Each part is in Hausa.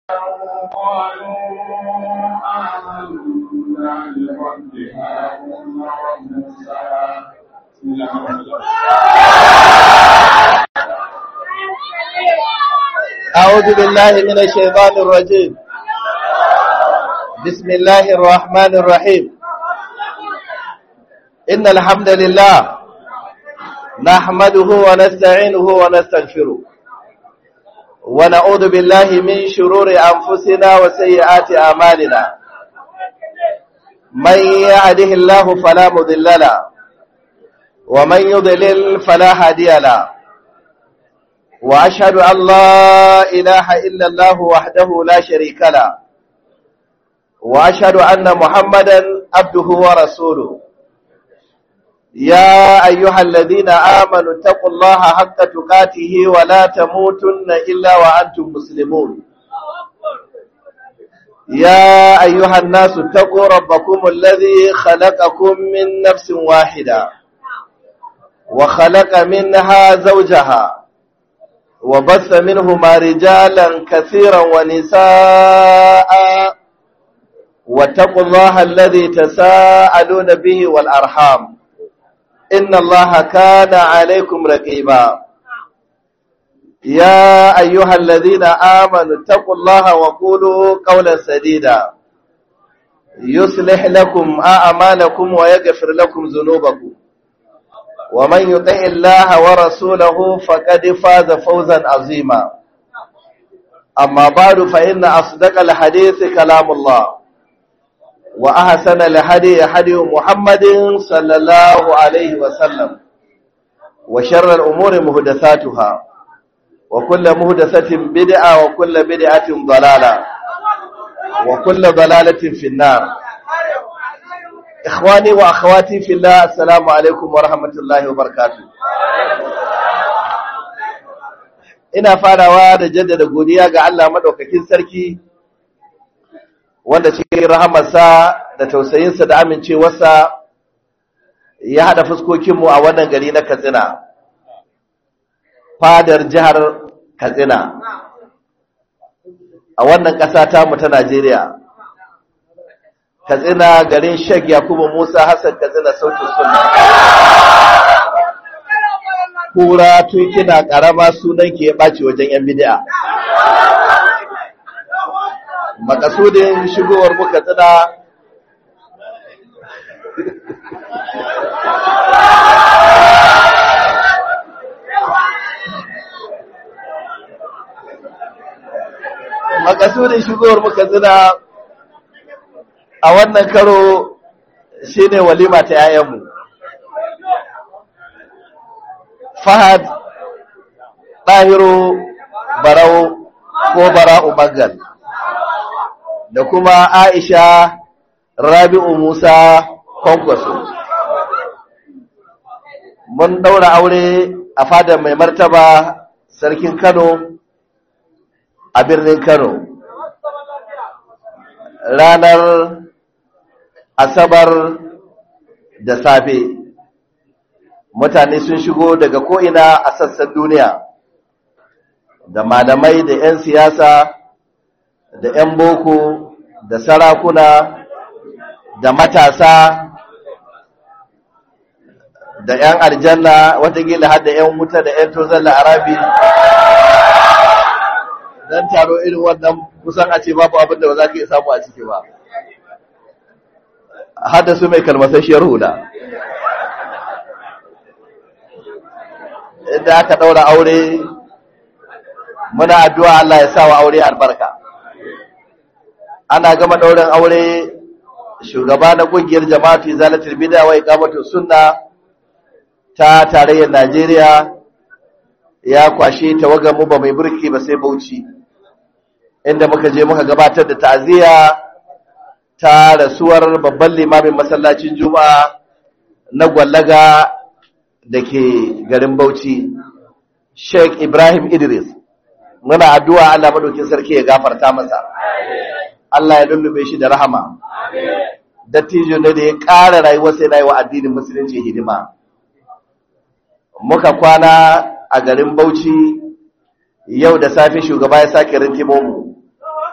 قالوا آمنا برب هارون وموسى بسم الله الرحمن الرحيم أعوذ بالله من الشيطان الرجيم بسم الله الرحمن الرحيم إن الحمد لله نحمده ونستعينه ونستغفره ونعوذ بالله من شرور أنفسنا وسيئات أعمالنا من يهده الله فلا مضل له ومن يضلل فلا هادي له وأشهد أن لا إله إلا الله وحده لا شريك له وأشهد أن محمدا عبده ورسوله يا أيها الذين آمنوا اتقوا الله حق تقاته ولا تموتن إلا وأنتم مسلمون يا أيها الناس اتقوا ربكم الذي خلقكم من نفس واحدة وخلق منها زوجها وبث منهما رجالا كثيرا ونساء واتقوا الله الذي تساءلون به والأرحام إن الله كان عليكم رقيبا يا أيها الذين آمنوا اتقوا الله وقولوا قولا سديدا يصلح لكم أعمالكم ويغفر لكم ذنوبكم ومن يطع الله ورسوله فقد فاز فوزا عظيما أما بعد فإن أصدق الحديث كلام الله وأحسن الهدي هدي محمد صلى الله عليه وسلم وشر الأمور محدثاتها وكل محدثة بدعة وكل بدعة ضلالة وكل ضلالة في النار ikhwani wa akhawati fillah assalamu alaikum wa rahmatullahi wa barakatuh ina farawa da jaddada godiya ga Allah madaukakin sarki wanda cikin rahamarsa da tausayinsa da amincewarsa ya hada fuskokinmu a wannan gari na Katsina fadar jihar Katsina a wannan ƙasa tamu ta Najeriya katsina garin shek yakubu musa hassan katsina sautin suna kura tun kina karama sunan ke ɓaci wajen yan bidiya makasudin shigowar mu katsina makasudin shigowar mu katsina a wannan karo shi ne walima ta ‘ya'yanmu. Fahad ɗahiru barau ko bara'u magal da kuma Aisha Rabi'u Musa kwankwaso. Mun ɗaura aure a fadar mai martaba sarkin Kano a birnin Kano. Ranar asabar da safe mutane sun shigo daga ko'ina a sassan duniya da malamai da ‘yan siyasa da ‘yan boko da sarakuna da matasa da ‘yan aljanna watakila har da ‘yan wuta da ‘yan tozon la'arabi don taro irin wannan kusan a ce babu abinda ba za ka iya samu a ciki ba haddasu mai kalmasasshiyar hula inda aka ɗaura aure muna addu'a Allah ya sa wa aure albarka ana gama ɗaurin aure shugaba na ƙungiyar jama'atu zalatul bid'a wa iqamatu sunna ta tarayyar Najeriya ya kwashe tawagar mu ba mai burki ba sai Bauchi inda muka je muka gabatar da ta'aziyya ta rasuwar babban limamin masallacin juma'a na gwallaga da ke garin bauchi sheikh ibrahim idris muna addu'a allah maɗaukin sarki ya gafarta masa allah ya lullube shi da rahama dattijo ne da ya ƙara rayuwar sai na yi wa addinin musulunci hidima muka kwana a garin bauchi yau da safe shugaba ya sake rintimo mu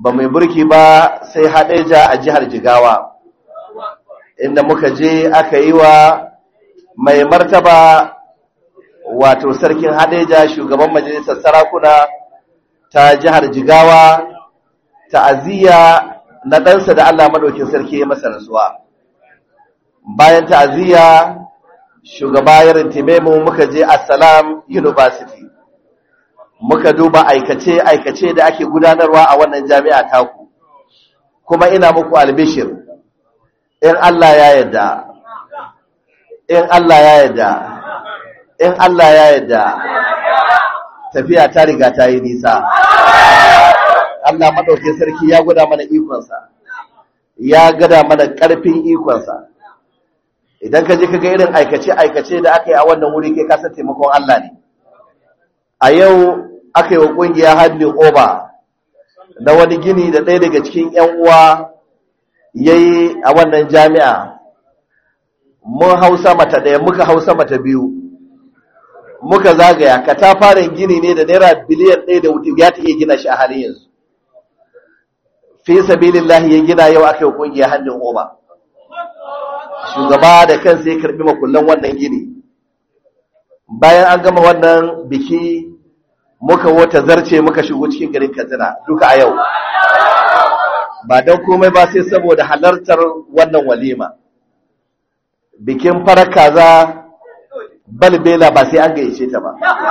ba mai burki ba sai haɗeja a jihar jigawa inda muka je aka yi wa mai martaba wato sarkin haɗeja shugaban majalisar sarakuna ta jihar jigawa ta'aziyya na ɗansa da Allah maɗaukin sarki ya masa rasuwa bayan ta'aziyya shugaba ya rintime mu muka je Assalam University muka duba aikace-aikace da ake gudanarwa a wannan jami'a taku kuma ina muku albishir in Allah ya yarda in Allah ya yarda in Allah ya yarda tafiya ta riga ta yi nisa Allah madaukakin sarki ya gwada mana ikonsa ya gada mana ƙarfin ikonsa idan ka je ka ga irin aikace-aikace da aka yi a wannan wuri kai kasar taimakon Allah ne a yau aka yi wa ƙungiya hannun oba na wani gini da ɗaya daga cikin 'yan uwa ya yi a wannan jami'a mun hausa mata ɗaya muka hausa mata biyu muka zagaya katafaren gini ne da naira biliyan ɗaya da wuti ya ta iya gina shi a halin yanzu fi sabilillahi ya gina yau aka yi wa ƙungiya hannun oba shugaba da kansa ya karbi makullan wannan gini bayan an gama wannan biki muka wata zarce muka shigo cikin garin katsina duka a yau ba don komai ba sai saboda halartar wannan walima bikin farar kaza balbela ba sai an gayyace ta ba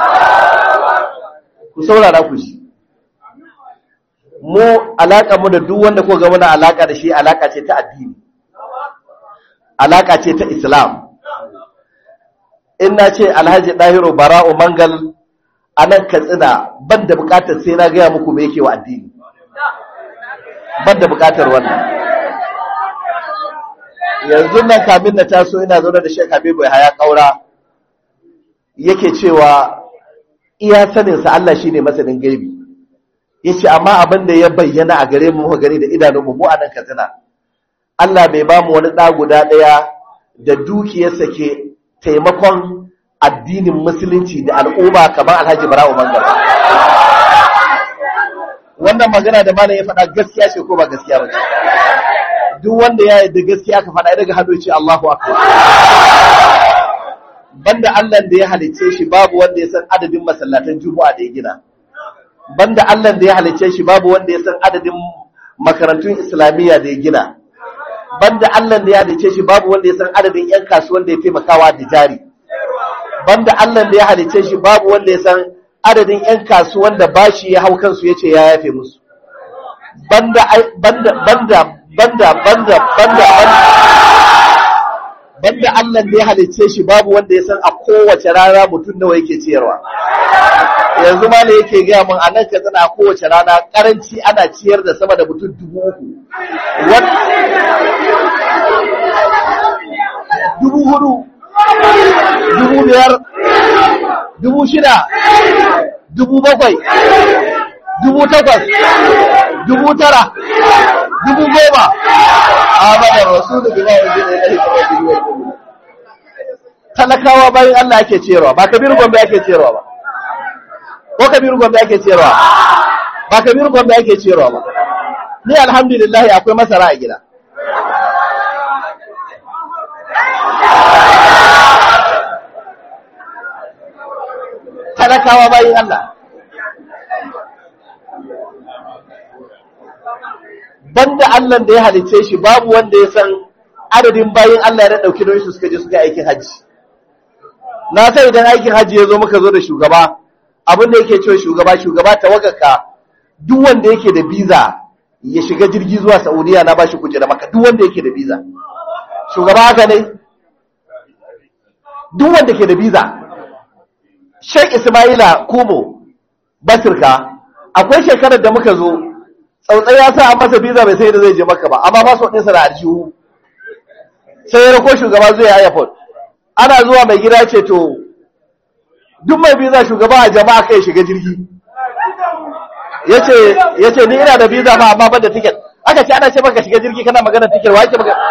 ku saurara ku shi mu alaƙa mu da duk wanda ko ga muna alaƙa da shi alaƙa ce ta addini alaƙa ce ta Islam. In na ce Alhaji Ɗahiru Bara'u Mangal a nan Katsina ban da buƙatar sai na gaya muku me yake wa addini. Ban da buƙatar wannan. Yanzu nan kamin na taso ina zaune da Sheikh Habibu Haya Kaura yake cewa iya saninsa Allah shine masanin gaibi. Yace amma abin da ya bayyana a gare mu muka gani da idanunmu mu a nan Katsina. Allah bai ba mu wani ɗa guda ɗaya da dukiyarsa ke taimakon addinin musulunci da al'umma kamar alhaji bara'u mangara. Wannan magana da malam ya faɗa gaskiya ce ko ba gaskiya ba Duk wanda ya yadda gaskiya ka faɗa daga hannu ce Allahu akbar. Banda Allah da ya halicce shi babu wanda ya san adadin masallatan Juma'a da ya gina. Banda Allah da ya halicce shi babu wanda ya san adadin makarantun Islamiyya da ya gina. banda Allah da ya halice shi babu wanda ya san adadin ƴan kasuwan da ya taimakawa da jari banda Allah da ya halice shi babu wanda ya san adadin ƴan kasuwan da bashi ya hau kansu yace ya yafe musu banda banda banda banda banda banda banda Allah da ya halice shi babu wanda ya san a kowace rana mutum nawa yake ciyarwa yanzu ma ne yake gaya min a nan ka zana kowace rana karanci ana ciyar da sama da mutum dubu uku dubu hudu dubu biyar dubu shida dubu bakwai dubu takwas dubu tara dubu goma a badar rasu da bima wajen da ya talakawa bayan Allah ake ciyarwa ba kabiru gombe ake ciyarwa ba ko kabiru gombe ake ciyarwa ba kabiru gombe ake ciyarwa ba ni alhamdulillah akwai masara a gida talakawa bayan Allah banda Allah da ya halice shi babu wanda ya san adadin bayan Allah ya dauki don su suka je suka aikin haji na sai idan aikin haji ya zo muka zo da shugaba abin da yake cewa shugaba shugaba tawaggaka duk wanda yake da visa ya shiga jirgi zuwa Saudiya na bashi kujera maka duk wanda yake da visa shugaba haka ne duk wanda ke da visa Sheikh Ismaila Kumo Basirka akwai shekarar da muka zo tsautsai ya sa an masa visa bai sai da zai je maka ba amma ba su ɗinsa da aljihu sai ya rako shugaba zuwa airport ana zuwa mai gida ce to duk mai visa shugaba a jama'a kai shiga jirgi yace yace ni ina da visa ma amma ban da ticket aka ce ana ce maka shiga jirgi kana magana ticket wa yake maka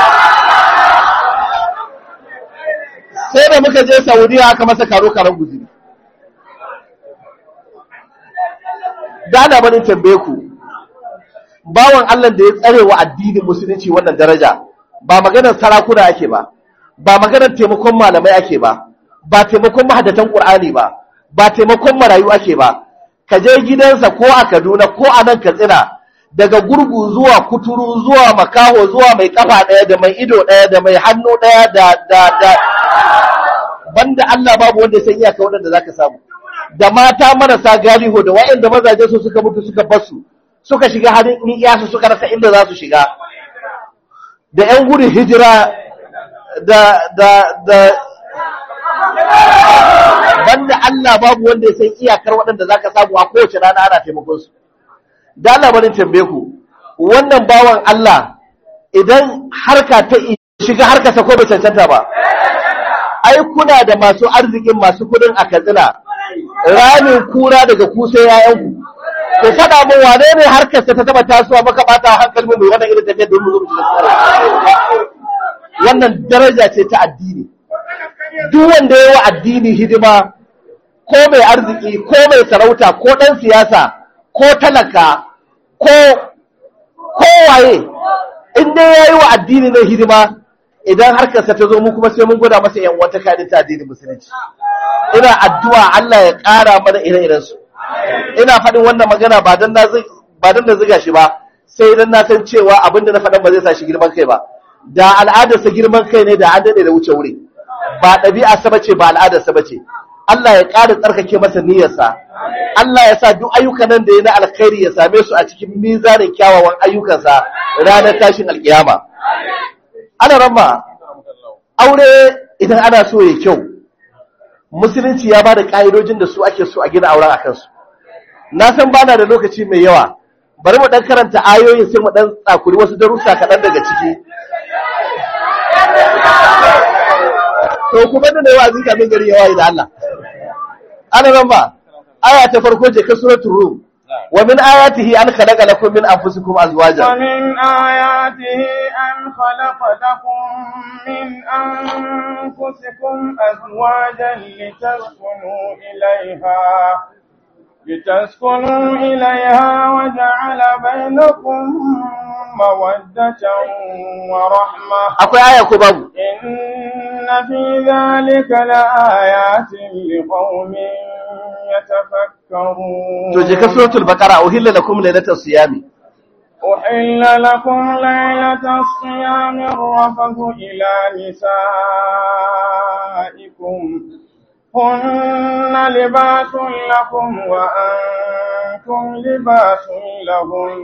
sai da muka je Saudiya aka masa karo karon guzuri da ana bani tambaye ku bawan Allah da ya tsare wa addinin musulunci wannan daraja ba maganar sarakuna ake ba ba maganar taimakon malamai ake ba ba taimakon mahaddatan Qur'ani ba ba taimakon marayu ake ba ka je gidansa ko a Kaduna ko a nan Katsina daga gurgu zuwa kuturu zuwa makaho zuwa mai kafa ɗaya da mai ido ɗaya da mai hannu ɗaya da da da banda Allah babu wanda ya san iyaka waɗanda zaka samu da mata marasa galiho da waɗanda mazaje su suka mutu suka basu suka shiga halin iyasu suka rasa inda za su shiga da ƴan gudun hijira da da da banda Allah babu wanda ya san iyakar waɗanda zaka samu a kowace rana ana taimakon su da Allah barin tambaye ku wannan bawan Allah idan harka ta shiga harka ta ko bai cancanta ba ai kuna da masu arzikin masu kudin a Katsina ramin kura daga ku sai yayanku ku faɗa min wane ne harkar ta taba tasowa maka bata hankali mu mai wannan irin tafiyar don mu zo mu shiga wannan daraja ce ta addini duk wanda ya wa addini hidima ko mai arziki ko mai sarauta ko ɗan siyasa ko talaka ko kowaye in dai ya yi wa addini na hidima idan harkarsa ta zo mu kuma sai mun gwada masa yan wata kaɗin ta addinin musulunci ina addu'a Allah ya ƙara mana ire-iren su ina faɗin wannan magana ba dan na ba dan na ziga shi ba sai dan na san cewa abinda na faɗan ba zai sa shi girman kai ba da al'adarsa girman kai ne da an daɗe da wuce wuri ba ɗabi'a sa bace ba al'adar sa bace Allah ya ƙara tsarkake masa niyyarsa Allah ya sa duk ayyukan nan da ya na alkhairi ya same su a cikin mizanin kyawawan ayyukansa ranar tashin alkiyama ana ramma aure idan ana so ya kyau musulunci ya ba da ƙa'idojin da su ake so a gina auren a kansu na san bana da lokaci mai yawa bari mu ɗan karanta ayoyin sai mu ɗan tsakuri wasu darussa kaɗan daga ciki to kuma da yawa zin kamin gari yawa da Allah ana nan ba aya ta farko je ka suratul rum wa min ayatihi an khalaqa lakum min anfusikum azwajan wa min ayatihi an khalaqa lakum min anfusikum azwajan litaskunu ilayha لتسكنوا إليها وجعل بينكم مودة ورحمة akwai aya ko babu إن في ذلك لآيات لقوم يتفكرون to je ka suratul baqara uhilla lakum laylatas siyami أحل لكم ليلة الصيام الرفث إلى نسائكم هن لباس لكم وأنتم لباس لهم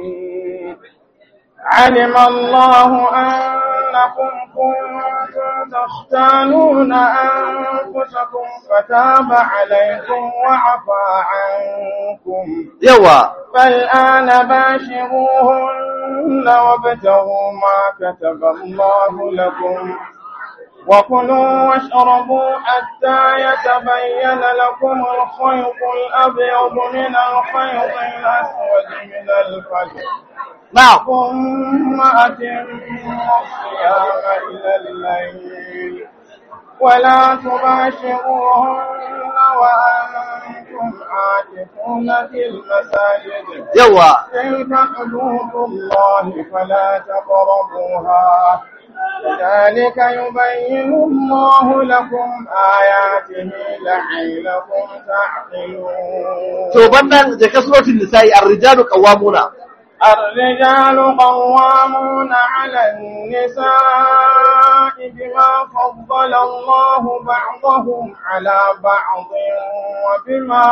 علم الله أنكم كنتم تختانون أنفسكم فتاب عليكم وعفى عنكم yawa فالآن باشروهن وابتغوا ما كتب الله لكم وكلوا واشربوا حتى يتبين لكم الخيط الأبيض من الخيط الأسود من الفجر na'am ثم أتموا الصيام إلى الليل ولا تباشروهن وأنتم عاكفون في المساجد yawa تلك حدود الله فلا تقربوها كذلك يبين الله لكم آياته لعلكم تعقلون to bannan je ka suratul nisa'i ar-rijalu qawwamuna الرجال قوامون على النساء بما فضل الله بعضهم على بعض وبما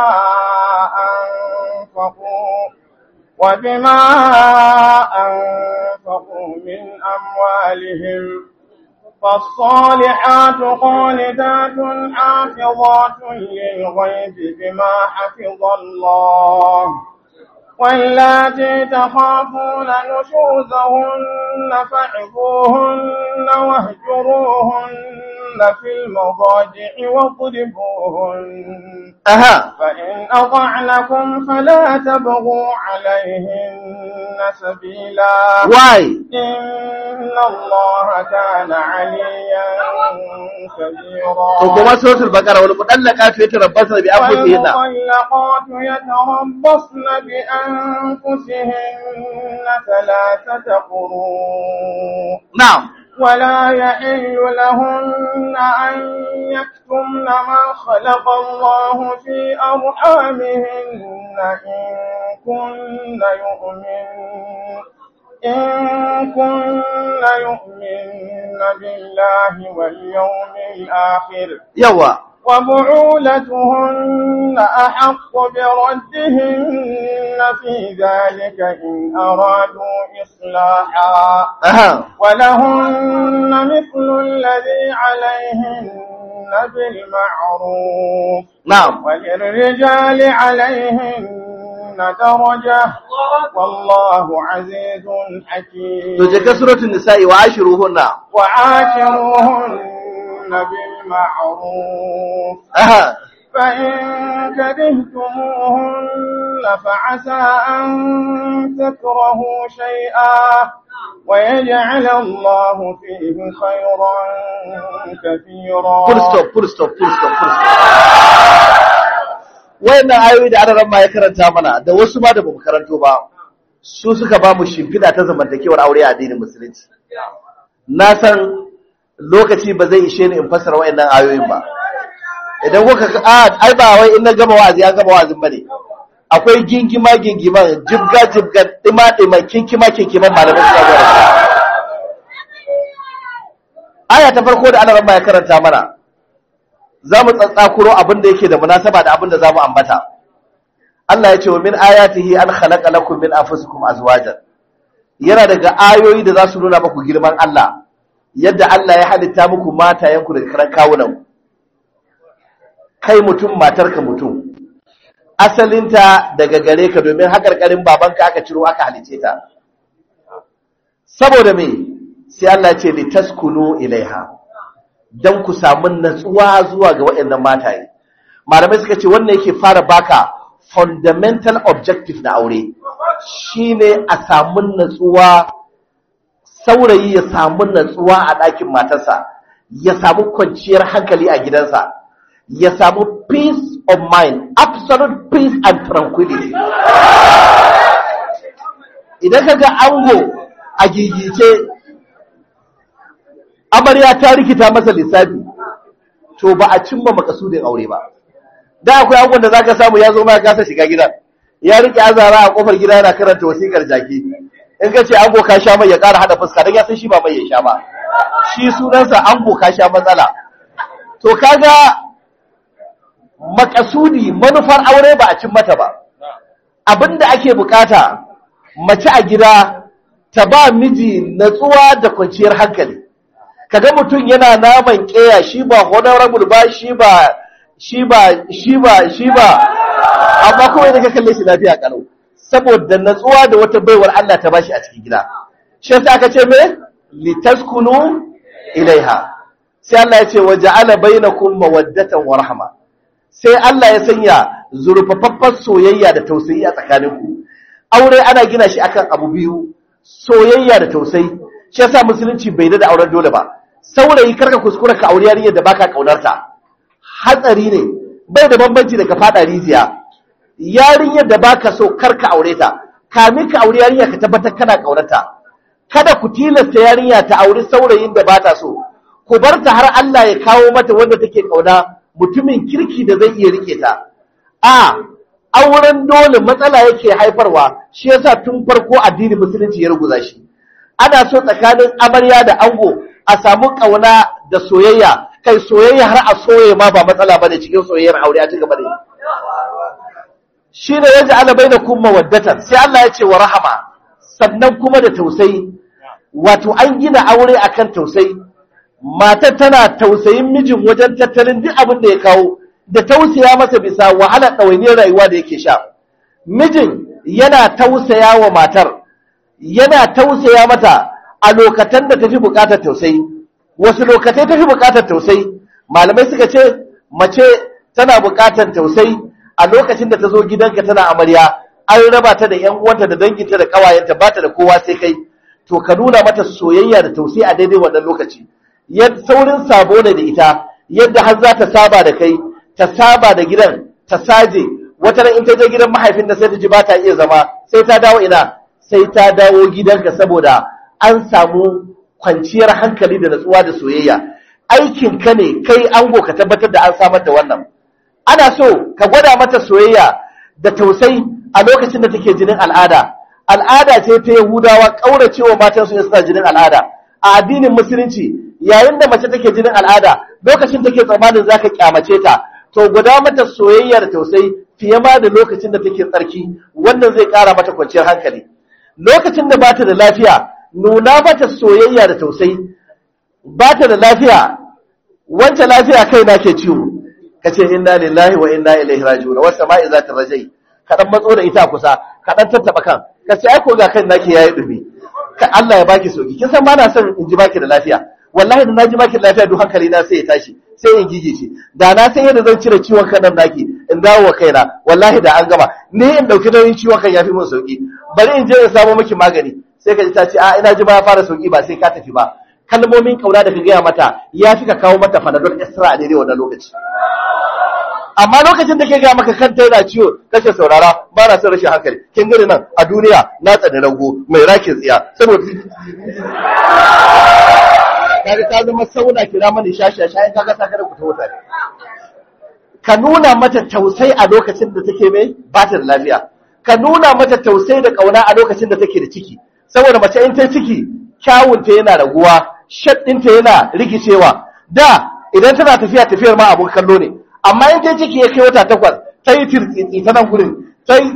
أنفقوا وبما أنفقوا من أموالهم فالصالحات قانتات حافظات للغيب بما حفظ الله واللاتي تخافون نشوزهن فعظوهن واهجروهن في المضاجع واضربوهن aha فإن أطعنكم فلا تبغوا عليهن سبيلا why إن الله كان عليا كبيرا to kuma suratul baqara wal mudallaqatu yatarabbasna bi anfusihinna والمطلقات يتربصن بأنفسهن ثلاثة قروء na'am ولا يحل لهن أن يكتمن ما خلق الله في أرحامهن إن كن يؤمن إن كن يؤمن بالله واليوم الآخر yawa وبعولتهن أحق بردهن في ذلك إن أرادوا إصلاحا aha ولهن مثل الذي عليهن بالمعروف na'am وللرجال عليهن درجة والله عزيز حكيم to je ka suratul nisa'i wa ashiruhunna وعاشروهن بالمعروف aha فإن كرهتموهن فعسى أن تكرهوا شيئا ويجعل الله فيه خيرا كثيرا full stop full stop full stop full stop wayannan ayoyi da adaran ma ya karanta mana da wasu ma da bamu karanto ba su suka ba mu shimfiɗa ta zamantakewar aure a addinin musulunci na san lokaci ba zai ishe ni in fassara wayannan ayoyin ba idan kuka ga a ai ba wai in na gama wa'azi an gama wa'azin bane akwai gingima gingiman jibga jibgan dima dima kinkima kinkiman malamai suka gwada aya ta farko da Allah ya karanta mana za mu tsatsakuro abin da yake da munasaba da abin da za mu ambata Allah ya ce wa min ayatihi an khalaqa lakum min anfusikum azwajan yana daga ayoyi da za su nuna muku girman Allah yadda Allah ya halitta muku matayenku daga karan kawunan kai mutum matarka mutum asalinta daga gare ka domin haƙarƙarin babanka aka ciro aka halice ta saboda me sai Allah ce li taskunu ilaiha dan ku samu natsuwa zuwa ga waɗannan mataye malamai suka ce wannan yake fara baka fundamental objective na aure shine a samu natsuwa saurayi ya samu natsuwa a ɗakin matarsa ya samu kwanciyar hankali a gidansa ya samu peace of mind absolute peace and tranquility idan ka ga ango a gigice amarya ta rikita masa lissafi to ba a cimma makasudin aure ba da akwai angon da zaka samu ya zo ma ya kasa shiga gidan ya rike azara a kofar gida yana karanta wasikar jaki in ka ce ango ka sha mai ya ƙara hada fuska don ya san shi ba mai ya sha ba shi sunansa ango ka sha matsala to kaga makasudi manufar aure ba a cin mata ba abinda ake bukata mace a gida ta ba miji natsuwa da kwanciyar hankali kaga mutum yana naman keya shi ba honorable ba shi ba shi ba shi ba shi ba amma kuma idan ka kalle shi lafiya kalau saboda natsuwa da wata baiwar Allah ta bashi a cikin gida shi yasa aka ce me litaskunu ilaiha sai Allah ya ce waja'ala bainakum mawaddatan wa rahma sai Allah ya sanya zurfafaffar soyayya da tausayi a tsakaninku aure ana gina shi akan abu biyu soyayya da tausayi shi yasa musulunci bai da auren dole ba saurayi karka kuskura ka aure yarinyar da baka kaunarta hatsari ne bai da bambanci da ka fada rijiya yarinyar da baka so karka aure ta kamin ka aure yarinya ka tabbatar kana kaunarta kada ku tilasta yarinya ta auri saurayin da bata so ku bar ta har Allah ya kawo mata wanda take kauna mutumin kirki da zai iya rike ta a auren dole matsala yake haifarwa shi yasa tun farko addinin musulunci ya ruguza shi ana so tsakanin amarya da ango a samu kauna da soyayya kai soyayya har a soye ma ba matsala bane cikin soyayyar aure a cigaba da shi ne yaji ala bai da kuma waddatan sai Allah ya ce wa rahama sannan kuma da tausayi wato an gina aure akan tausayi matar tana tausayin mijin wajen tattalin duk abin da ya kawo da tausaya masa bisa wahala ɗawainiyar rayuwa da yake sha mijin yana tausaya wa matar yana tausaya mata a lokacin da ta fi buƙatar tausayi wasu lokacin tafi bukatar tausayi malamai suka ce mace tana bukatar tausayi a lokacin da ta zo gidanka tana amarya an raba ta da ƴan uwanta da danginta da kawayenta ba ta da kowa sai kai to ka nuna mata soyayya da tausayi a daidai wannan lokaci yadda saurin sabo ne da ita yadda har za ta saba da kai ta saba da gidan ta saje wata ran in ta je gidan mahaifin da sai ta ji ba ta iya zama sai ta dawo ina sai ta dawo gidanka saboda an samu kwanciyar hankali da natsuwa da soyayya aikin ka ne kai ango ka tabbatar da an samar da wannan ana so ka gwada mata soyayya da tausayi a lokacin da take jinin al'ada al'ada ce ta yahudawa kauracewa matan su suna jinin al'ada a addinin musulunci yayin da mace take jinin al'ada lokacin take tsammanin zaka kyamace ta to guda mata soyayya da tausayi fiye ma da lokacin da take tsarki wannan zai kara mata kwanciyar hankali lokacin da bata da lafiya nuna mata soyayya da tausayi bata da lafiya wancan lafiya kai na ke ciwo kace inna lillahi wa inna ilaihi raji'un wa sama'i zata rajai kadan matso da ita kusa kadan tattaba kan kace ai ko ga kan nake yayi dumi ka Allah ya baki soki kin san ba na son in ji baki da lafiya wallahi da naji baki da lafiya duk hankali na sai ya tashi sai in gigice da na san yadda zan cire ciwon kan nan naki in dawo wa kaina wallahi da an gama ni in dauki nauyin ciwon kan yafi mun sauki bari in je in samu miki magani sai ka ji ta ce a ina ji ba ya fara sauki ba sai ka tafi ba kalmomin kauna da ka gaya mata ya fi ka kawo mata fanadol extra a daidai wannan lokaci amma lokacin da ke gaya maka kanta yana ciwo kashe saurara ba na son rashin hankali kin gani nan a duniya na tsani rago mai rakin tsiya saboda kaga ta zama sauna kira mani shashi shayin kaga ta kada ku ta wuta ka nuna mata tausayi a lokacin da take mai ba ta da lafiya ka nuna mata tausayi da kauna a lokacin da take da ciki saboda mace in ta ciki kyawunta yana raguwa shaddinta yana rikicewa da idan tana tafiya tafiyar ma abun kallo ne amma in dai ciki ya kai wata takwas ta yi tirtsitsi ta nan gurin ta yi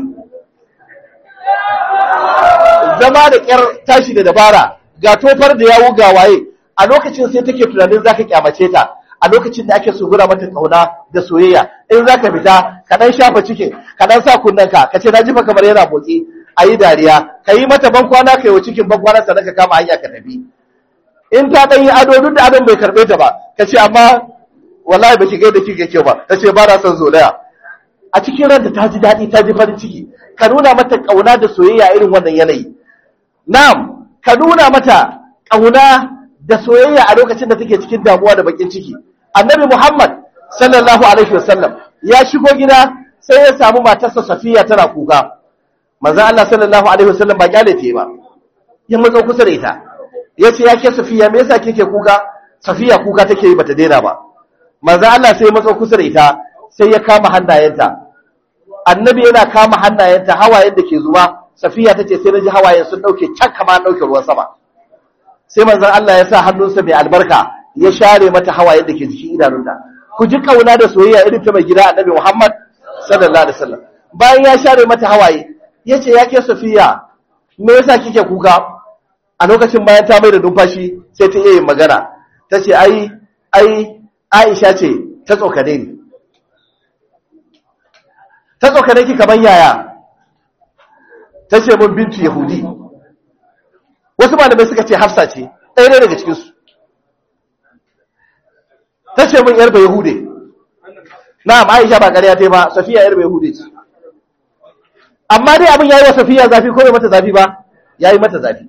zama da ƙyar tashi da dabara ga tofar da yawo ga waye a lokacin sai take tunanin zaka kyamace ta a lokacin da ake sugura mata kauna da soyayya in zaka fita ka dan shafa cikin ka dan sa kunnanka ka ce na jifa kamar yana motsi ayi dariya ka yi mata ban kwana kai wa cikin ban kwana sannan ka kama hanya ka tafi in ta dan yi ado duk da adon bai karbe ta ba ka ce amma wallahi baki gaida kike kyau ba ta ce ba na son zolaya a cikin ranta ta ji daɗi ta ji farin ciki ka nuna mata kauna da soyayya irin wannan yanayi na'am ka nuna mata kauna da soyayya a lokacin da take cikin damuwa da bakin ciki annabi muhammad sallallahu alaihi wasallam ya shigo gida sai ya samu matarsa safiya tana kuka manzo Allah sallallahu alaihi wasallam ba kyale ta ba ya matso kusa da ita yace ya ke safiya me yasa kike kuka safiya kuka take yi bata daina ba manzo Allah sai ya matso kusa da ita sai ya kama hannayenta annabi yana kama hannayenta hawayen da ke zuba safiya tace sai naji hawayen sun dauke can kama dauke ruwan sama sai manzon Allah ya sa hannunsa mai albarka ya share mata hawayen da ke jikin idanunta ku ji kauna da soyayya irin ta mai gida annabi Muhammad sallallahu alaihi wasallam bayan ya share mata hawaye yace ya ke Safiya me yasa kike kuka a lokacin bayan ta mai da numfashi sai ta iya yin magana tace ai ai Aisha ce ta tsokane ni ta tsokane ki kaman yaya tace mun bintu yahudi wasu malamai suka ce hafsa ce ɗaya ne daga cikinsu ta ce min yarba yahude na'am aisha ba ƙarya ta ba safiya yarba yahude ce amma dai abin ya yi wa safiya zafi ko bai mata zafi ba ya yi mata zafi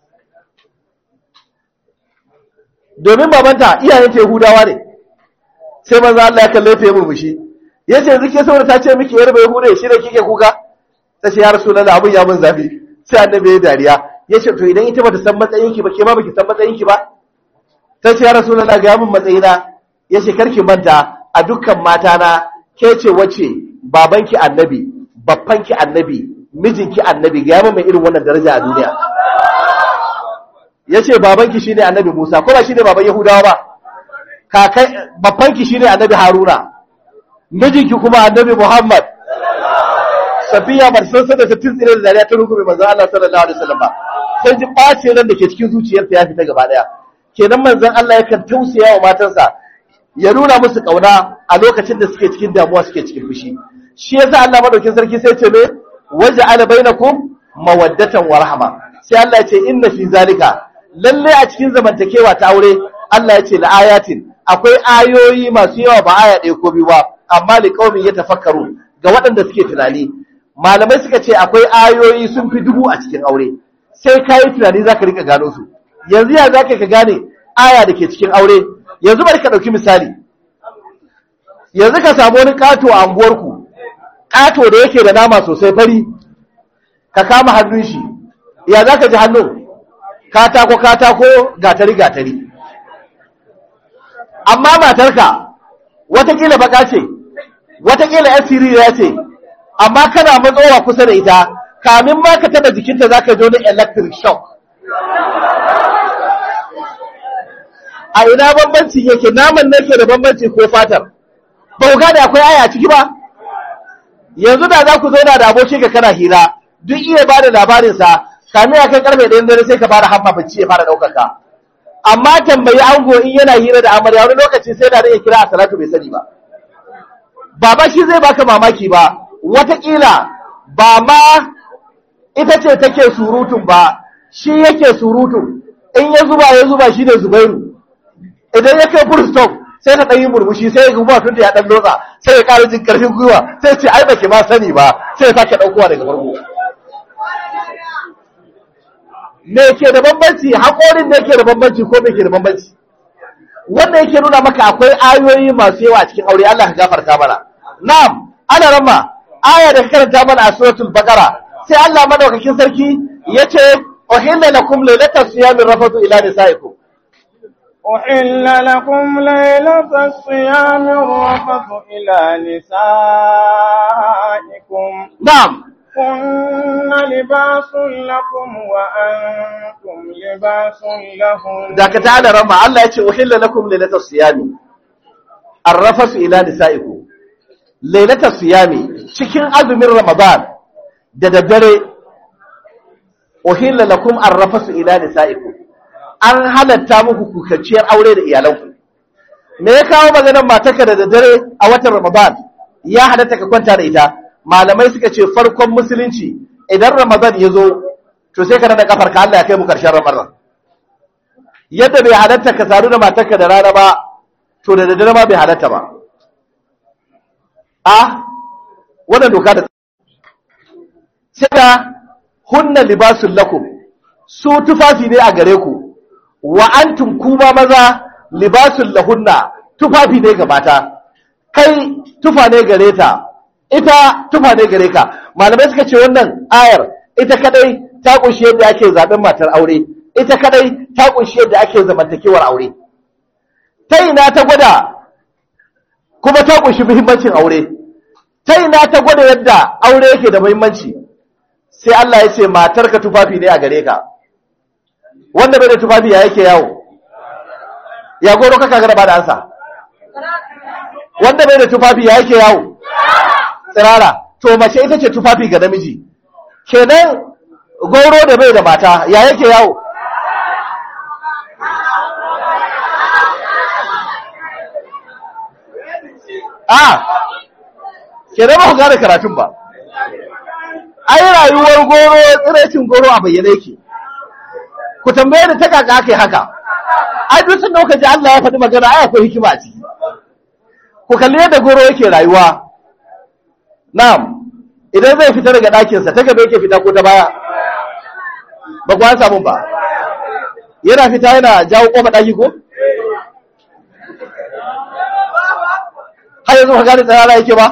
domin babanta iyayen ta yahudawa ne sai manzo Allah ya kalle ta ya murmushi ya ce zike saboda ta ce miki yarba yahude shi da kike kuka ta ce ya rasulullah abin ya mun zafi sai annabi ya dariya ya ce to idan ita bata san matsayinki ba ke ma baki san matsayinki ba ta ce ya rasulullah ga mun matsayina ya ce karki manta a dukkan mata na ke ce wace babanki annabi babbanki annabi mijinki annabi ga mun mai irin wannan daraja a duniya ya ce babanki shine annabi Musa ko ba shine baban Yahudawa ba kakai babbanki shine annabi Haruna mijinki kuma annabi Muhammad safiya ba san sada ta tsire da dariya ta rungume manzo Allah sallallahu alaihi wasallam ba sai ji bace ran da ke cikin zuciyarta ya fita gaba daya kenan manzon Allah yakan tausaya wa matansa ya nuna musu kauna a lokacin da suke cikin damuwa suke cikin fushi shi yasa Allah madaukin sarki sai ce me waja'ala bainakum mawaddatan wa rahma sai Allah ya ce inna fi zalika lalle a cikin zamantakewa ta aure Allah ya ce la ayatin akwai ayoyi masu yawa ba aya ɗaya ko biyu ba amma li qaumin yatafakkaru ga waɗanda suke tunani malamai suka ce akwai ayoyi sun fi dubu a cikin aure sai kayi tunani zaka rika gano su yanzu ya zaka ka gane aya da ke cikin aure yanzu bari ka ɗauki misali yanzu ka samu wani ƙato a anguwarku ƙato da yake da nama sosai fari ka kama hannun shi ya za ka ji hannun katako katako gatari gatari amma matarka watakila baka ce watakila yan siririya ce amma kana matsowa kusa da ita kamin ma ka taba jikinta za ka ji wani electric shock a ina bambanci yake naman ne ke da bambanci ko fatar ba ku gane akwai aya a ciki ba yanzu da za ku zauna da aboki ka kana hira duk iya ba da labarinsa kami a kan karfe ɗayan dare sai ka fara hamma bacci ya fara ɗaukar ka amma tambayi ango in yana hira da amarya wani lokaci sai da ya kira a salatu bai sani ba baba shi zai baka mamaki ba watakila ba ma ita ce take surutun ba shi yake surutun in ya zuba ya zuba shi ne zubairu idan ya kai full stop sai ta ɗan yi murmushi sai ya guba tun da ya ɗan lotsa sai ya ƙara jin ƙarfin gwiwa sai ce ai baki ma sani ba sai ya sake ɗaukowa daga farko me ke da bambanci haƙorin da yake da bambanci ko me ke da bambanci wanda yake nuna maka akwai ayoyi masu yawa a cikin aure Allah ka gafarta mana na'am ana ramma aya da karanta mana a suratul baqara sai Allah madaukakin sarki yace uhilla lakum laylatas siyami rafatu ila nisaikum أحل لكم ليلة الصيام الرفث إلى نسائكم na'am هن لباس لكم وأنتم لباس لهن da ka ta'ala ramma Allah yace uhilla lakum laylatas siyami arrafasu ila nisaikum laylatas siyami cikin azumin ramadan da daddare uhilla lakum arrafasu ila nisaikum an halatta muku kukacciyar aure da iyalanku me ya kawo maganar matarka da daddare a watan ramadan ya halatta ka kwanta da ita malamai suka ce farkon musulunci idan ramadan ya zo to sai ka nada kafar ka Allah ya kai mu karshen ramadan yadda bai halatta ka sadu da matarka da rana ba to da daddare ma bai halatta ba a wannan doka da sai da hunna libasul lakum su tufafi ne a gare ku wa antum kuma maza libasul lahunna tufafi ne ga mata kai tufa ne gare ta ita tufa ne gare ka malamai suka ce wannan ayar ita kadai ta kunshi yadda ake zaben matar aure ita kadai ta kunshi yadda ake zamantakewar aure ta ina ta gwada kuma ta kunshi muhimmancin aure ta ina ta gwada yadda aure yake da muhimmanci sai Allah ya ce matarka tufafi ne a gare ka wanda bai da tufafi ya yake yawo ya goro kaka gara ba da ansa wanda bai da tufafi ya yake yawo tsirara to mace ita ce tufafi ga namiji kenan goro da bai da mata ya yake yawo a kenan ba ku gane karatun ba ai rayuwar goro tsiraicin goro a bayyane yake ku tambaye da ta kaka aka yi haka ai duk sun dauka ji Allah ya faɗi magana ai akwai hikima a ciki ku kalli yadda goro yake rayuwa na'am idan zai fita daga ɗakinsa ta gaba yake fita ko ta baya ba ku an samu ba yana fita yana jawo ƙofa ɗaki ko har yanzu ka gane tsarara yake ba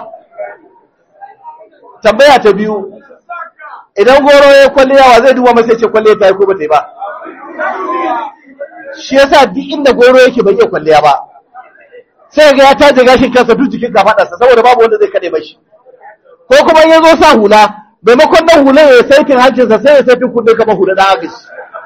tambaya ta biyu idan goro ya kwalliya wa zai duba masa ce kwalliya ta yi ko ba ta yi ba shi yasa duk inda goro yake bai iya kwalliya ba sai ga ya taje gashin kansa duk jikin kafadarsa saboda babu wanda zai kade mashi ko kuma in ya zo sa hula maimakon nan hula ya saitin hancinsa sai ya saitin kunne kamar hula dan agashi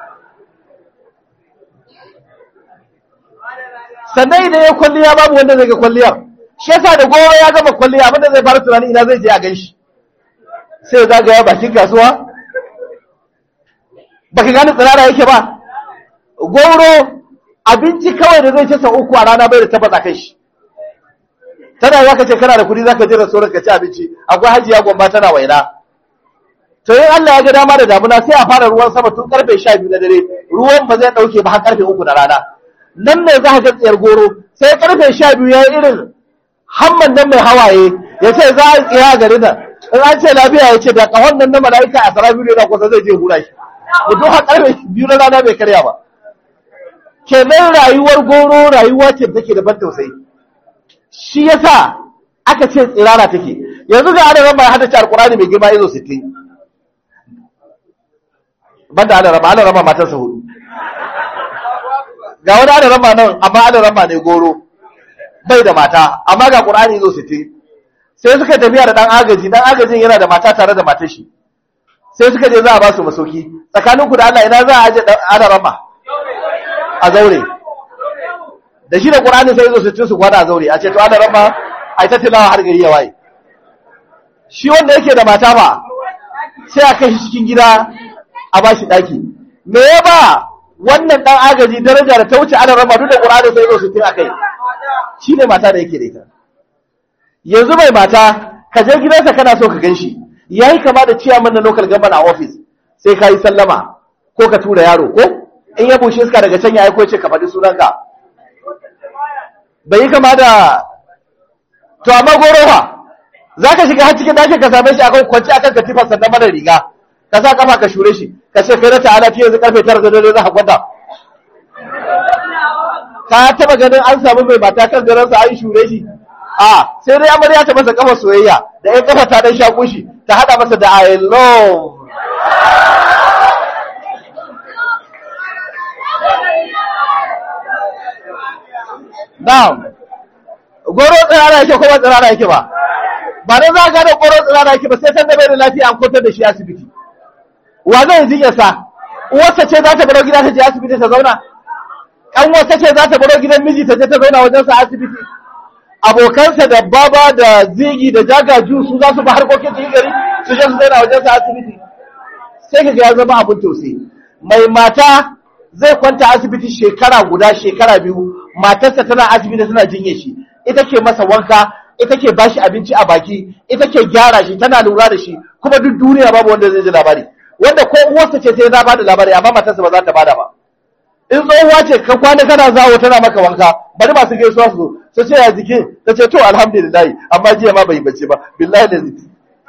sannan idan ya kwalliya babu wanda zai ga kwalliyar shi yasa da goro ya gama kwalliya abinda zai fara tunani ina zai je a ganshi sai zagaya bakin kasuwa baka gane tsirara yake ba goro abinci kawai da zai ci sau uku a rana bai da tabbata kai shi tana za ka ce kana da kudi za ka je restaurant ka ci abinci akwai hajiya gwamba tana waina to yin Allah ya ga dama da damuna sai a fara ruwan sama tun karfe sha biyu na dare ruwan ba zai dauke ba har karfe uku na rana nan ne za ka ga tsayar goro sai karfe sha biyu ya yi irin hamman nan mai hawaye ya ce za a tsaya gari nan in an ce lafiya ya ce da kahon nan na mala'ika a sara biyu na kusa zai je hura shi mutum har karfe biyu na rana bai karya ba kenan rayuwar goro rayuwa ce da take da ban tausayi shi yasa aka ce tsirara take yanzu ga adaran mai haddace alkurani mai girma izo 60 banda adaran adaran ma matarsa hudu ga wani adaran ma nan amma adaran ma ne goro bai da mata amma ga qur'ani izo 60 sai suka tafiya da dan agaji dan agajin yana da mata tare da matar shi sai suka je za a ba su masauki tsakaninku da Allah ina za a aje adaran ma a zaure da shi da ƙur'ani sai zo su ci su gwada a zaure a ce to ana rama a ta tilawa har gari ya waye shi wanda yake da mata ba sai a kai shi cikin gida a ba shi ɗaki me ya ba wannan ɗan agaji daraja da ta wuce ana rama duk da ƙur'ani sai zo su tun a kai shi ne mata da yake da ita yanzu mai mata ka je gidansa kana so ka gan shi ya yi kama da ciyaman na local government a office sai ka yi sallama ko ka tura yaro ko in ya bushe iska daga can ya aiko ce ka faɗi sunanka bai yi kama da to amma goro fa za ka shiga har cikin ɗakin ka same shi akan kwanci akan katifar sannan mara riga ka sa kafa ka shure shi ka ce kai na ta'ala fiye yanzu karfe tara da dare za ka kwanta ka taba ganin an samu mai mata kan garansa an shure shi a sai dai amarya ta masa kafa soyayya da ya kafa ta dan shaku shi ta hada masa da i love Na'am. Goro tsirara yake ko ba tsirara yake ba. Ba da za ga da goro tsirara yake ba sai san da bai da lafiya an kwantar da shi asibiti. Wa zai jinya sa? Uwarsa ce za ta baro gida ta je asibiti ta zauna? Ɗan wata ce za ta baro gidan miji ta je ta zauna wajen sa asibiti? Abokansa da baba da zigi da jagaju su za su ba harkokin cikin gari su je su zauna wajen sa asibiti. Sai ka ga ya zama abin tausayi. Mai mata zai kwanta asibiti shekara guda shekara biyu matarsa tana asibiti tana jinye shi ita ke masa wanka ita ke bashi abinci a baki ita ke gyara shi tana lura da shi kuma duk duniya babu wanda zai ji labari wanda ko uwarsa ce sai za bada labari amma matarsa ba za ta bada ba in tsohuwa ce ka kwana kana zawo tana maka wanka bari masu gaisuwa su su ce ya jikin ta ce to alhamdulillah amma jiya ma bai bace ba billahi da ziki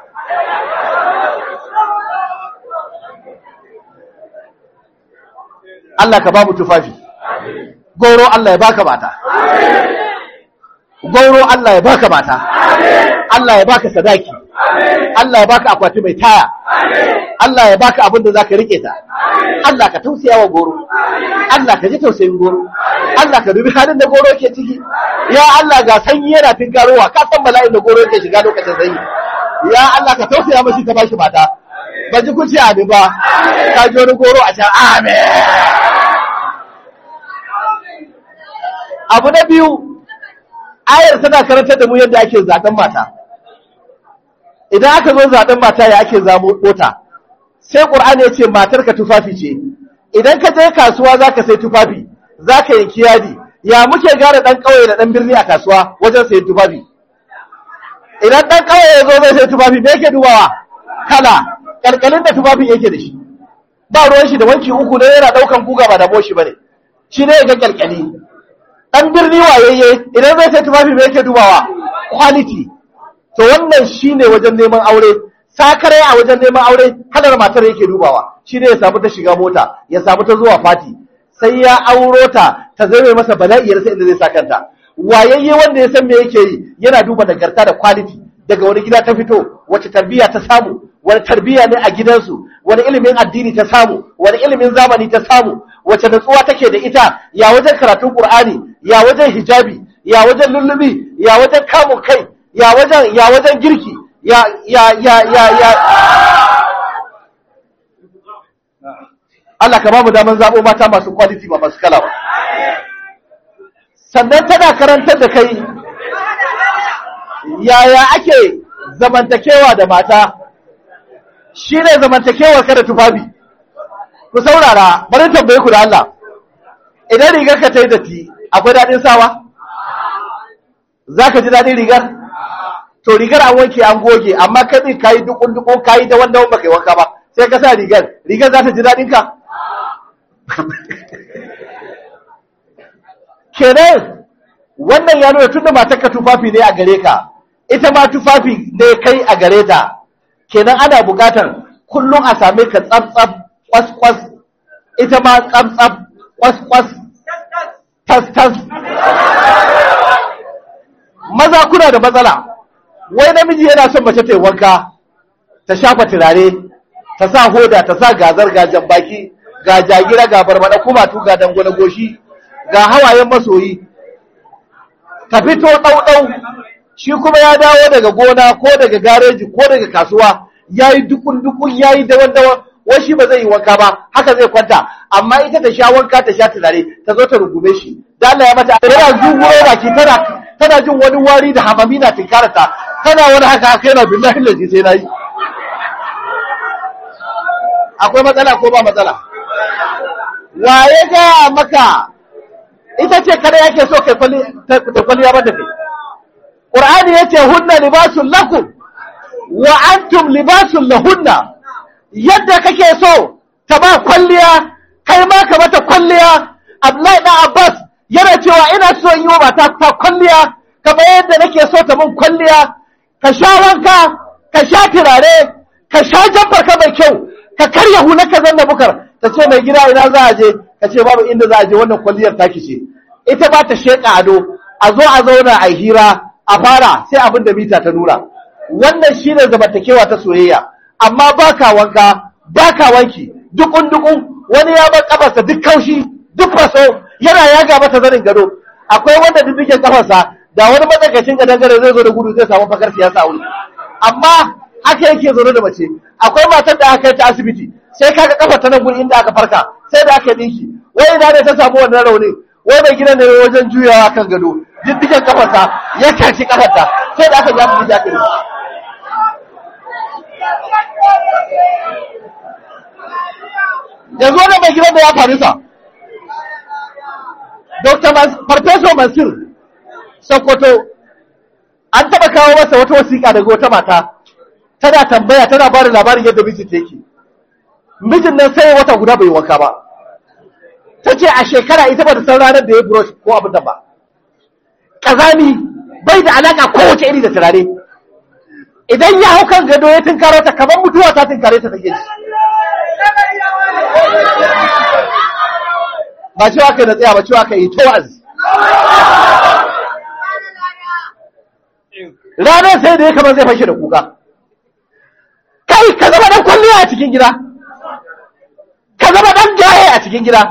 Allah ka ba mu tufafi goro Allah ya baka mata goro Allah ya baka mata Allah ya baka sadaki Allah ya baka akwati mai taya Allah ya baka abin da zaka rike ta Allah ka tausaya wa goro Allah ka ji tausayin goro Allah ka dubi halin da goro ke ciki ya Allah ga sanyi yana tinkarowa ka san bala'in da goro yake shiga lokacin sanyi ya Allah ka tausaya mashi ka bashi mata ba ji kun ce amin ba ka ji wani goro a can amin abu na biyu ayar tana karantar da mu yadda ake zaɓen mata idan aka zo zaɓen mata ya ake zamo ɗota sai ƙur'ani ya ce matarka tufafi ce idan ka je kasuwa za ka sai tufafi za ka yanki yadi ya muke gane ɗan ƙauye da ɗan birni a kasuwa wajen sayan tufafi idan ɗan ƙauye ya zo zai sai tufafi me yake dubawa kala ƙalƙalin da tufafin yake da shi ba ruwan shi da wanki uku ne yana ɗaukan guga ba da boshi ba ne shi ne ya ga ƙalƙali ɗan birni wayayye idan zai sai tufafi mai yake dubawa quality to wannan shine wajen neman aure sakare a wajen neman aure kalar matar yake dubawa shine ya samu ta shiga mota ya samu ta zuwa fati sai ya auro ta ta zai masa bala'iyar sai inda zai sa kanta wayayye wanda ya san me yake yi yana duba nagarta da quality daga wani gida ta fito wace tarbiyya ta samu wani tarbiyya ne a gidansu wani ilimin addini ta samu wani ilimin zamani ta samu wace natsuwa take da ita ya wajen karatun qur'ani ya wajen hijabi ya wajen lullubi ya wajen kamun kai ya wajen ya wajen girki ya ya ya ya ya Allah ka ba mu daman zabo mata masu quality ba masu kala ba sannan tana karantar da kai yaya ake zamantakewa da mata shi ne zamantakewar ka da tufafi ku saurara bari tambaye ku da Allah idan rigar ka ta yi datti akwai daɗin sawa za ka ji daɗin rigar to rigar an wanke an goge amma kai ɗin ka yi dukun dukun ka yi da wanda wanda kai wanka ba sai ka sa rigar rigar za ta ji daɗin ka kenan wannan ya nuna tunda matarka tufafi ne a gare ka ita ma tufafi ne kai a gare ta kenan ana buƙatar kullum a same ka tsaf-tsaf kwas-kwas ita ma tsaf-tsaf kwas-kwas tas-tas maza kuna da matsala wai namiji yana son mace ta yi wanka ta shafa turare ta sa hoda ta sa gazar ga baki ga jagira ga barbada kumatu ga dangwale goshi ga hawayen masoyi ta fito ɗauɗau shi kuma ya dawo daga gona ko daga gareji ko daga kasuwa ya yi dukun-dukun ya yi dawan-dawan wai shi ba zai yi wanka ba haka zai kwanta amma ita ta sha wanka ta sha turare ta zo ta rungume shi da Allah ya mata yana zunguro baki tana tana jin wani wari da hamami na tinkarata tana wani haka haka yana billahi laji sai nayi akwai matsala ko ba matsala waye ga maka ita ce kada yake so kai kwali ta kwaliya ba da kai qur'ani yace hunna libasul lakum wa antum libasul lahunna yadda kake so ta ba kwalliya kai ma ka mata kwalliya Abdullahi dan Abbas yana cewa ina so in yi wa mata ta kwalliya kamar yadda nake so ta mun kwalliya ka sha wanka ka sha turare ka sha jamfar ka mai kyau ka karya hula ka zanna bukar ta ce mai gida ina za a je ka ce babu inda za a je wannan kwalliyar taki ce ita ba ta sheƙa ado a zo a zauna a hira a fara sai abin da mita ta nuna wannan shine zamantakewa ta soyayya amma baka wanka baka wanki dukun dukun wani ya bar kafarsa duk kaushi duk faso yana yaga mata zanin gado akwai wanda diddigen kafarsa da wani matsakaicin ga dangare zai zo da gudu zai samu fakar siyasa a wuri amma haka yake zaune da mace akwai matar da aka yi ta asibiti sai kaga kafar ta nan gurin inda aka farka sai da aka dinki wai ina ne ta samu wannan rauni wai mai gidan ne wajen juyawa kan gado diddigen kafarsa ya kaci kafarta sai da aka ji asibiti aka yi yanzu wani mai gidan da ya faru sa Dr. Farfeso Mansur Sokoto an taɓa kawo masa wata wasiƙa daga wata mata tana tambaya tana ba da labarin yadda mijin ta yake mijin nan sai wata guda bai wanka ba ta ce a shekara ita ba da san ranar da ya brush ko abin da ba ƙazami bai da alaƙa kowace iri da turare idan ya hau kan gado ya tunkaro ta kamar mutuwa ta tunkare ta take shi ba cewa ka na tsaya ba cewa ka yi to wa'azi ranar sai da ya kamar zai fashe da kuka kai ka zama dan kwalliya a cikin gida ka zama dan jaye a cikin gida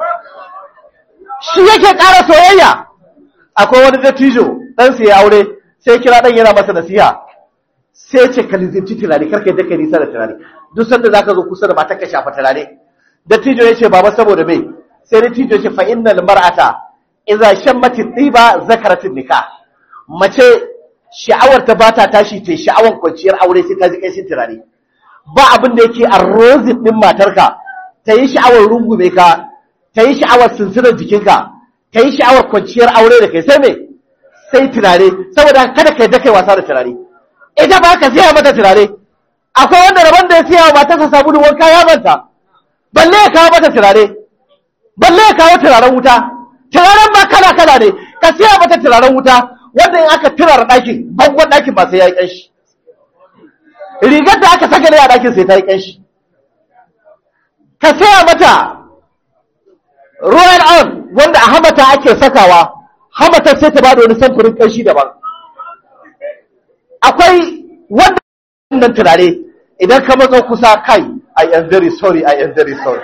shi yake ƙara soyayya akwai wani dattijo ɗan ya aure sai kira ɗan yana masa nasiha sai ce ka lizinci turare karka yadda ka nisa da turare duk sanda za ka zo kusa da mata ka shafa turare dattijo ya ce baba saboda mai sai dattijo ya ce fa innal mar'ata idza shammati tiba zakaratin nikah mace sha'awar ta bata tashi ta sha'awar kwanciyar aure sai ta ji kai turare ba abin da yake arrozin din matarka ta yi sha'awar rungume ka ta yi sha'awar sinsirar jikinka ta yi sha'awar kwanciyar aure da kai sai me sai turare saboda kada ka yi kai wasa da turare ita ba ka siya mata turare akwai wanda rabon da ya siya wa matarsa sabulu wanka ya manta balle ya kawo mata turare balle ya kawo turaren wuta turaren ma kala kala ne ka siya mata turaren wuta wanda in aka turara ɗakin bangon ɗakin ba sai ya yi ƙanshi rigar da aka saka ne a ɗakin sai ta yi ƙanshi ka siya mata royal on wanda a hamata ake sakawa hamata sai ta ba da wani samfurin ƙanshi daban akwai wannan turare idan ka matsa kusa kai I am very sorry I am very sorry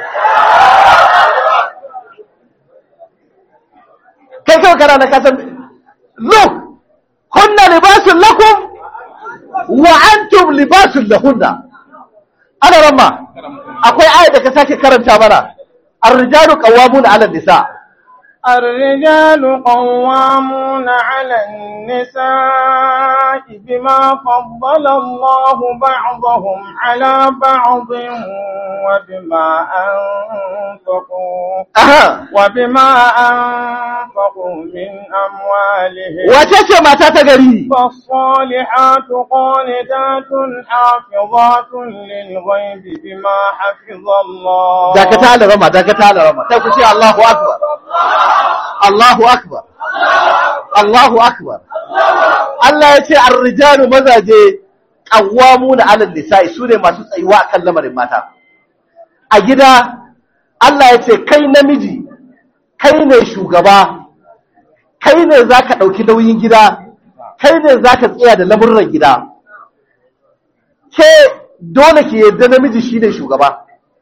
kai kawai kana na kasan look hunna libasun lakum wa antum libasun lahunna ana ramma akwai ayat da ka sake karanta mana ar-rijalu qawwamuna 'ala an-nisa الرجال قوامون على النساء بما فضل الله بعضهم على بعض وبما أنفقوا aha وبما أنفقوا من أموالهم wace ce mata ta gari فالصالحات قانتات حافظات للغيب بما حفظ الله dakata da rama dakata da rama sai ku ce Allahu akbar Allahu akbar Allahu akbar Allah ya ce ar-rijalu mazaje qawwamuna 'ala an-nisa'i sune masu tsayuwa akan lamarin mata a gida Allah ya ce kai namiji kai ne shugaba kai ne zaka dauki nauyin gida kai ne zaka tsaya da lamurran gida ke dole ki yarda namiji shine shugaba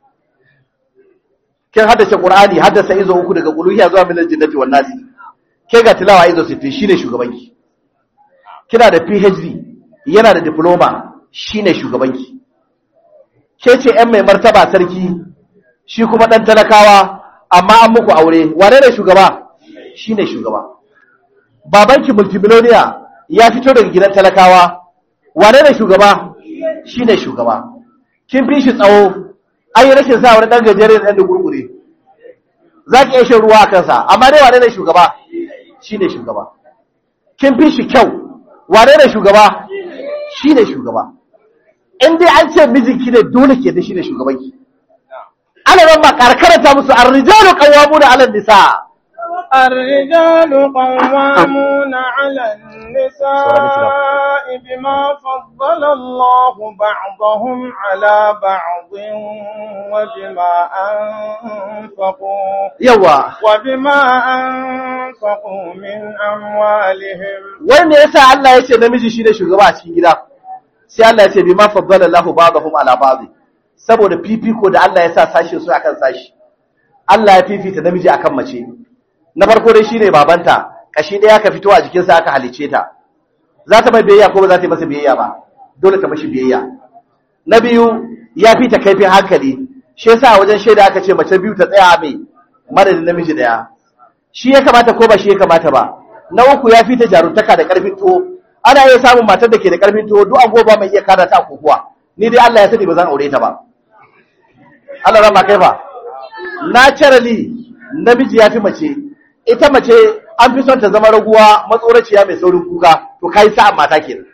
kin haddace Qur'ani haddasa izo uku daga quluhiya zuwa minal jinnati wan nasi ke ga tilawa izo 60 shine shugabanki kina da PhD yana da diploma shine shugabanki ke ce ɗan mai martaba sarki shi kuma ɗan talakawa amma an muku aure wane ne shugaba shine shugaba babanki multimillionaire ya fito daga gidan talakawa wane ne shugaba shine shugaba kin fi shi tsawo an yi rashin sa wani ɗan gajere da ɗan da gurgure za ki iya shan ruwa a kansa amma dai wane ne shugaba shi ne shugaba kin fi shi kyau wane ne shugaba shi ne shugaba in dai an ce mijinki ne dole ke da shi ne shugabanki ana nan ma karkarata musu arrijalu qawwamuna 'ala nisa الرجال قوامون على النساء بما فضل الله بعضهم على بعض وبما أنفقوا yawa وبما أنفقوا من أموالهم wai me yasa Allah ya ce namiji shine shugaba a cikin gida sai Allah ya ce bima faddala Allahu ba'dahum ala ba'd saboda fifiko da Allah ya sa sashi su akan sashi Allah ya fifita namiji akan mace na farko dai shine babanta kashi ɗaya ka fito a jikinsa aka halice ta za ta mai biyayya ko ba za ta yi masa biyayya ba dole ta mashi biyayya na biyu ya fi ta kaifin hankali shi yasa a wajen shaida aka ce mace biyu ta tsaya mai madadin namiji ɗaya shi ya kamata ko ba shi ya kamata ba na uku ya fi ta jaruntaka da ƙarfin tuwo ana iya samun matar da ke da ƙarfin tuwo duk agoba mai iya kada ta kokuwa ni dai Allah ya sani ba zan aure ta ba Allah rama kai fa naturally namiji ya fi mace ita mace an fi son ta zama raguwa matsoraciya mai saurin kuka to kai sa'an mata kenan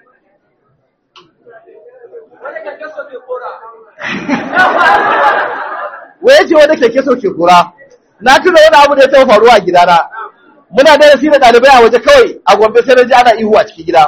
waye ce wanda keke so ke kura na tuna wani abu da ya taɓa faruwa a gidana muna darasi da ɗalibai a waje kawai a gombe sai na ji ana ihu a cikin gida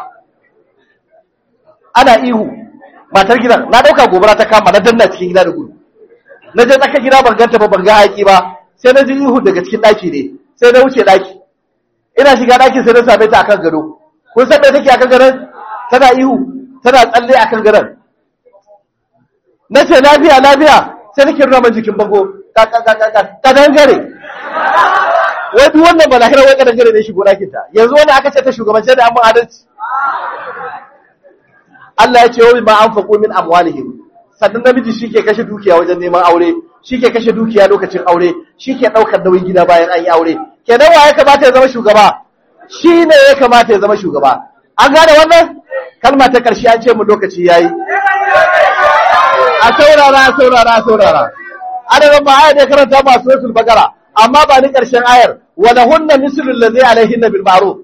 ana ihu matar gidan na ɗauka gobara ta kama na danna cikin gida da gudu na je tsaka gida ban ganta ba ban ga haƙi ba sai na ji ihu daga cikin ɗaki ne sai na wuce ɗaki ina shiga ɗakin sai na same ta akan gado kun san me take akan gadon tana ihu tana tsalle akan gadon na ce lafiya lafiya sai nake nuna man jikin bango ka ka ka ka ka dangare wai duk wannan ba lahira wai ka dangare ne shigo ɗakin ta yanzu wani aka ce ta shugabance da amma adalci Allah ya ce wa ma anfaqu min amwalihim sannan namiji shike kashe dukiya wajen neman aure shike kashe dukiya lokacin aure shike daukar nauyin gida bayan an yi aure kenan wa ya kamata ya zama shugaba shi ne ya kamata ya zama shugaba an gane wannan kalma ta karshe an ce mu lokaci yayi a saurara a saurara a saurara adadin ba ayar da karanta ba suratul bagara amma ba ni karshen ayar wala hunna mislul ladhi alaihinna bil ma'ruf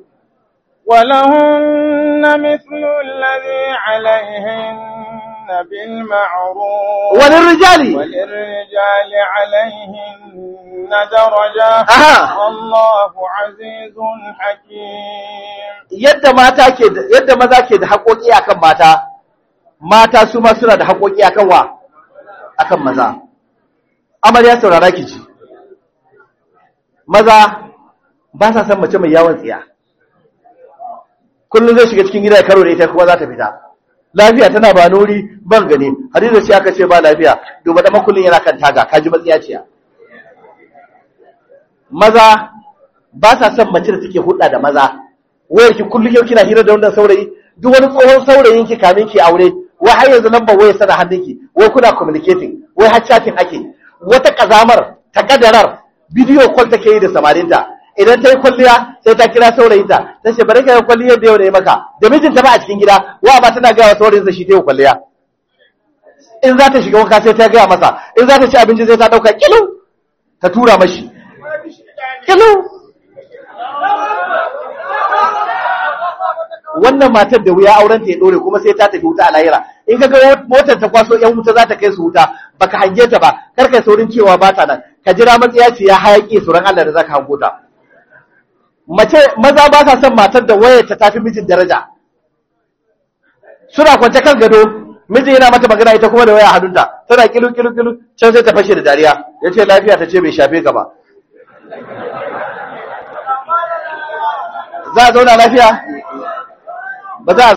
ولهن مثل الذي عليهن بالمعروف وللرجال وللرجال عليهن درجة Aha. والله عزيز حكيم yadda mata ke da- yadda maza ke da haƙoƙi akan mata mata su ma suna da haƙoƙi akan wa akan maza amarya saurara ki ji maza ba sa san mace mai yawon tsiya kullum zai shiga cikin gida ya karo da ita kuma za ta fita lafiya tana ba nuri ban gani hadiza ce aka ce ba lafiya duba da makullin yana kan taga kaji matsiya ciya maza ba sa son mace da take hudda da maza wayar ki kullum yau kina hira da wannan saurayi duk wani tsohon saurayin ki kamin ki aure wai har yanzu lambar wayar sana hannunki wai kuna communicating wai har chatting ake wata kazamar ta kadarar bidiyo call take yi da samarinta idan ta yi kwalliya sai ta kira saurayinta ta ce bari ka yi kwalliyar da yau da ya maka da mijinta ba a cikin gida wa ba tana gaya wa saurayinsa shi ta yi kwalliya in za ta shiga wanka sai ta gaya masa in za ta ci abinci sai ta ɗauka kilu ta tura mashi kilu wannan matar da wuya auren ta ya dore kuma sai ta tafi wuta a lahira in ka ga motar ta kwaso yan wuta za ta kai su wuta baka hange ta ba kar kai saurin cewa ba ta nan ka jira matsiya ce ya hayaki sauran Allah da zaka hango ta mace maza ba sa son matar da wayar ta tafi mijin daraja suna kwance kan gado mijin yana mata magana ita kuma da waya a hannunta tana kilu kilu kilu can sai ta fashe da dariya ya ce lafiya ta ce bai shafe ka ba za a zauna lafiya ba za a